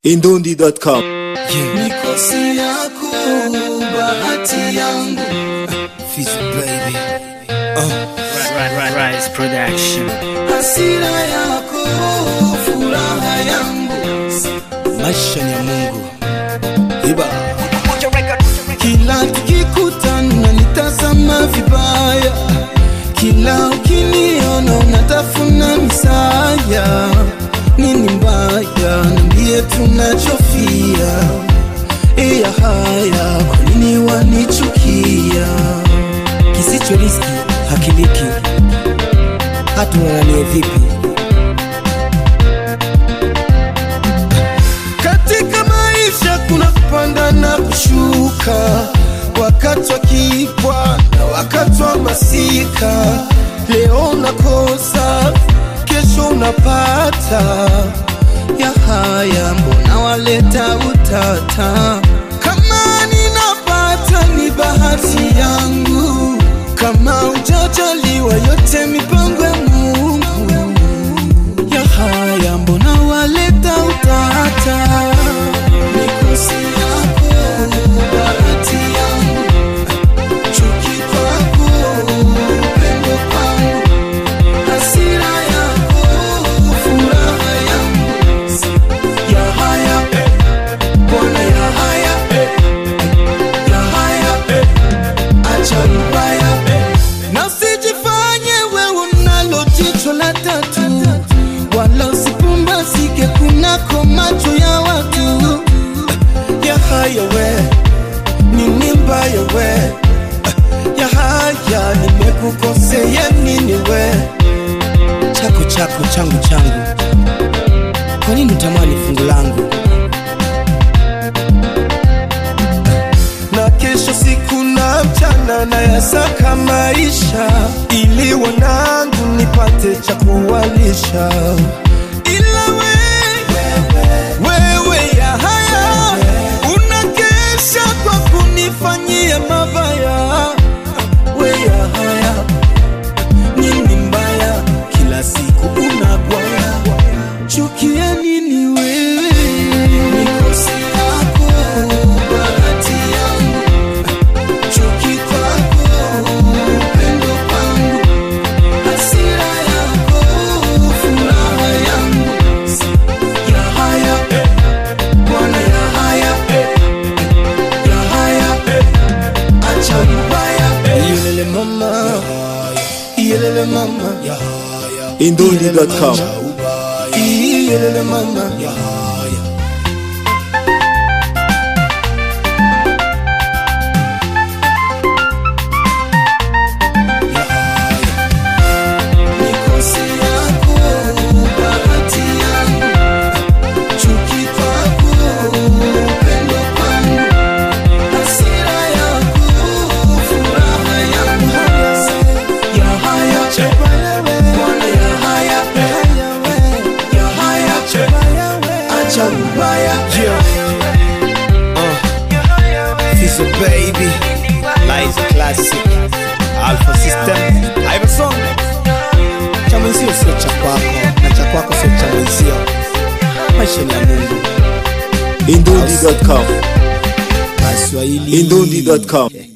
Indundi.com Mikosi yako bahati yangu Fizzy baby. Rise Production. hasira yako furaha yangu Maisha ni ya Mungu. Iba. kila tukikutana nitazama vibaya kila ukiniona unatafuna misaya nini mbaya nambie tunachofia iya haya kwa nini wanichukia Kisicho riski hakiliki. Hata unananie vipi? Katika maisha kuna kupanda na kushuka, wakati wa kipwa na wakati wa masika. Leo unakosa, kesho unapata. Ya haya mbona waleta utata? Kama ninapata ni bahati yangu, kama ujajaliwa yote mipango ya Mungu ya haya mbona waleta utata mikosi yako bahati yangu chuki kwako upendo kwangu hasira yako furaha yangu ya haya bwana ya haya ya haya acha ubaya na usijifanye wewe unalo jicho la tatu wala usipumbazike kunako macho ya watu ya haya we nini mbaya we ya haya nimekukosea nini we Chako chako changu changu. Kwa nini utamani fungu langu? na kesho siku na mchana na yasaka maisha ili wanangu nipate cha kuwalisha ila wewe, wewe ya haya unakesha kwa kunifanyia mabaya we ya haya nini mbaya kila siku unagwaya chukia nini wewe mikosi yako bahati yangu chuki kwako upendo kwangu hasira yako furaha yangu ya haya bwana ya haya ya haya acha ubaya yelele mama yelele mama Indundi.com yelele mama mikosi yako bahati yangu chuki kwako upendo kwangu hasira yako furaha yangu ya haya bwana ya haya ya haya acha ubaya Fizzy baby. Liza classic. Alpha system. Iverson. Cha mwenzio sio cha kwako na cha kwako sio cha mwenzio. Maisha ni ya Mungu. Indundi.com Kiswahili. Indundi.com